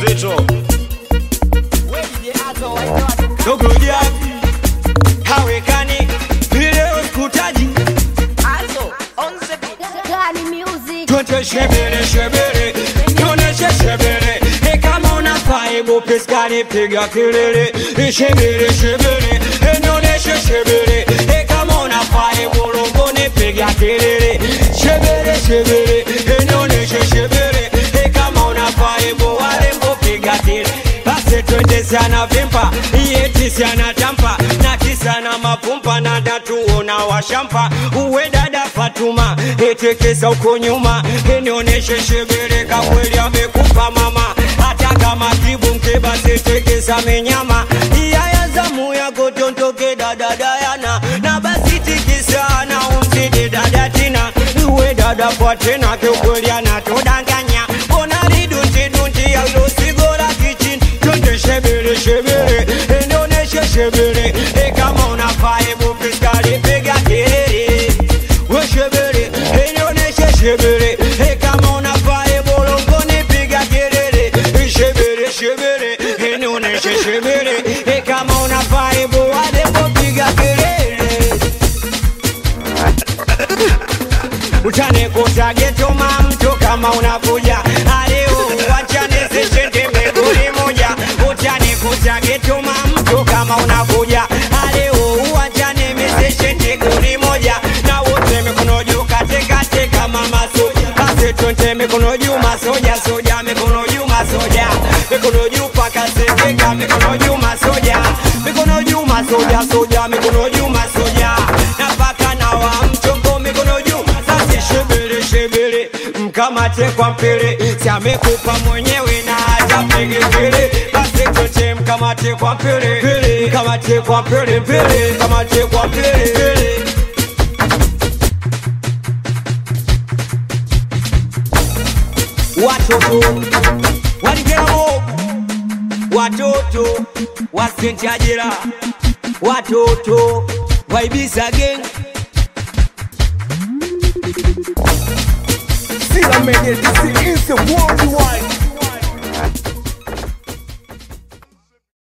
mzito dogo javi hawekani vile uskutaji Gani music. twende shebere shebere tuoneshe shebere e kama unafaa hebu piskani piga kelele E shebere shebere e nioneshe shebere e kama unafaa hebu longoni piga kelele shebere shebere e nioneshe shebere e kama unafaa hebu walembo piga kelele basi twende sana vimpa yeti sana tampa na kisa na mapumpa na datuona washampa uwe dada Fatuma etekesa uko nyuma enioneshe shebere kakweli amekupa mama hata kama kibu mkeba setekesa menyama iyaya zamu yako tontoke dada Dayana na basi tikisana umzidi dada Tina uwe dada kwa tena kiukweli anatodanganya mbona lidunjidunji yaulosigora kichin twende shebere shebere enioneshe shebere e kama unafaa hebu piskali piga kelele we shebere enioneshe shebere e kama unafaa hebu longoni piga kelele E shebere shebere enioneshe shebere e kama unafaa hebu walembo piga kelele utanikuta getoma mtu kama unakuja aleo wachane sishende meguli moja utanikuta getoma mtu kama unakuja aleo wachane misishende guli moja na wote mikono juu katikati kama masoja basi twende mikono juu masoja soja mikono juu masoja mikono juu paka sekeka mikono juu masoja mikono juu masoja soja mikono juu masoja na paka na wa mchongo mikono juu sasi shebele shebele mkamate kwa mpele si amekupa mwenyewe na hajapige kele basi tote mkamate kwa mpele pele mkamate kwa mpele pele mkamate kwa mpele pele watoto waligemo watoto wasentajera watoto waibisa geng Sila Media, this is the worldwide